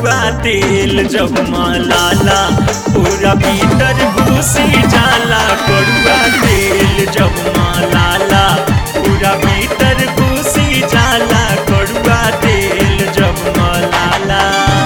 कड़ुआ तेल जब मलाला पूरा भीतर घुसी जाला कड़ुआ तेल जब मलाला पूरा भीतर घुसी जाला कड़ुआ तेल जब मलाला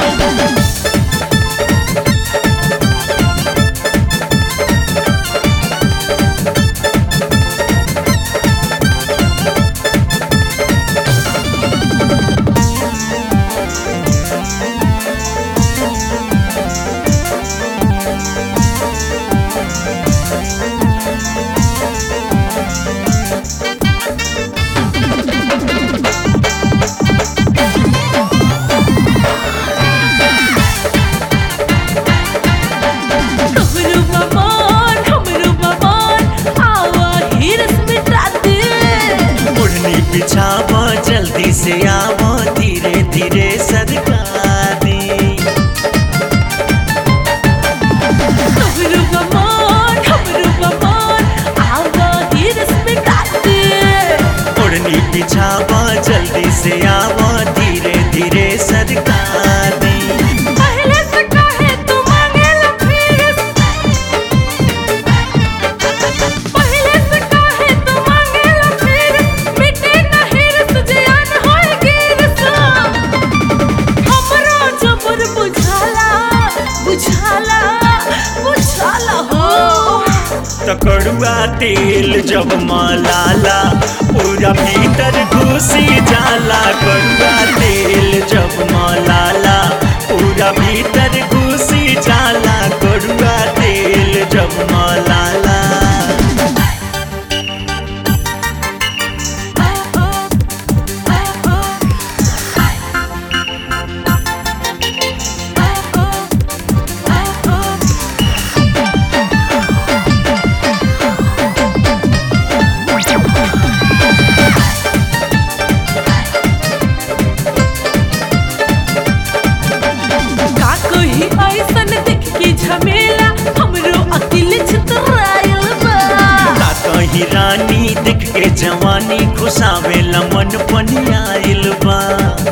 हमरू बमान हमरू बमान आवा हिरस मिटा दे ओढ़नी बिछावा जल्दी से आवा धीरे धीरे सरकारी हमरू बमान हमरू बमान आवा हिरस मिटा दे ओढ़नी बिछावा जल्दी से आवा धीरे धीरे सरकारी पहले से कहे तू मांगेला फिर पहले से कहे तू मांगेला फिर मिटे ना हिरस जियान होए गिरस हमरा जबर बुझाला बुझाला बुझाला हो तकड़ुआ तेल जब मलाला पूरा भीतर घुसी जाला कड़ुआ तेल जब मलाला पूरा भीतर घुसी जाला कड़ुआ तेल जब मलाला का कही ऐसन देख के झमेला हमरो अकिल छितरायल बा का कहीं रानी दिख के जवानी घुसावे मन पनियाइल बा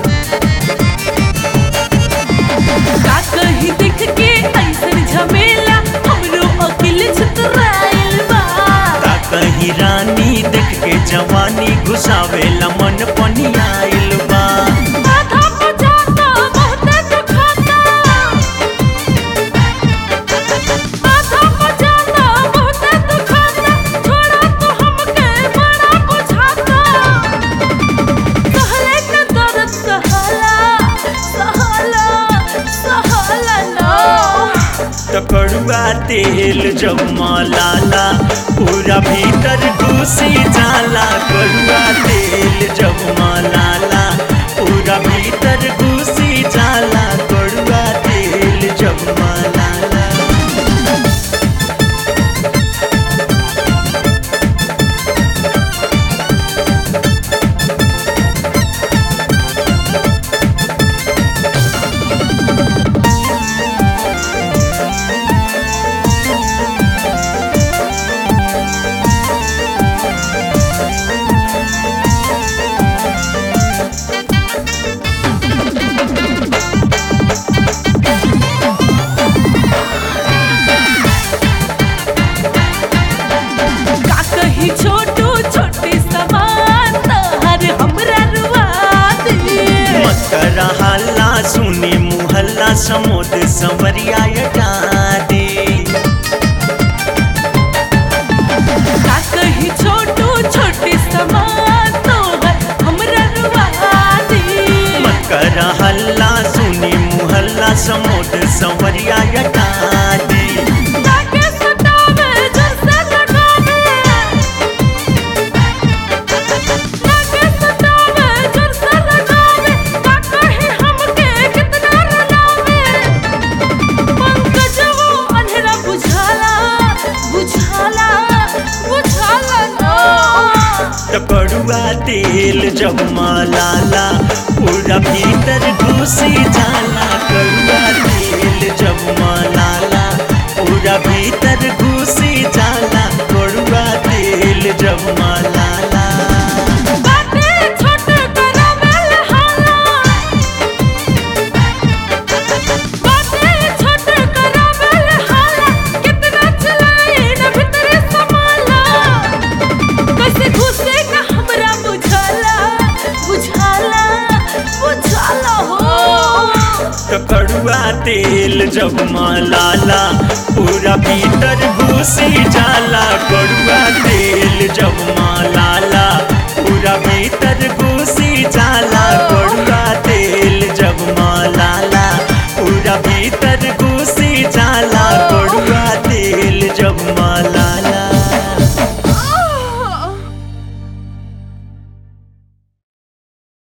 का कही देख के ऐसन झमेला हमरो अकिल छितरायल बा का कहीं रानी दिख के जवानी घुसावे मन पनियाइल बा आधा बजाता बहुते दुखाता आधा बजाता बहुते दुखाता छोड़ा तू हमके बड़ा बुझाता सहले के दर्द सहला सहला सहला लो तकड़ुआ तेल जब मलाला पूरा भीतर घुसी जाला कड़ुआ तेल जब मलाला पूरा भीतर घुसी जाला कड़ुआ तेल जब मलाला का कही छोटू छोटे समान तहर हमरा रुआ दे मत करा हल्ला सुनी मुहल्ला समोद संवरिया यटा दे का कही छोटू छोटे समान तोहर हमरा रुआ दे मत करा हल्ला सुनी मुहल्ला समोद संवरिया यटा दे ताके सतावे जैसे लगावे ताके सतावे जैसे लगावे का कही हमके कितना रुलावे पंकजवो अंधेरा बुझाला बुझाला बुझाला नो तकड़ुआ तेल जब मलाला पूरा भीतर घुसी जाला कड़ुआ तेल जब मलाला पूरा भीतर घुसी जाला कड़ुआ तेल जब मलाला बाटे छोट करावेल हाला तो कड़ुआ तेल जब मलाला पूरा भीतर घुसी जाला कड़ुआ तेल जब मलाला पूरा भीतर घुस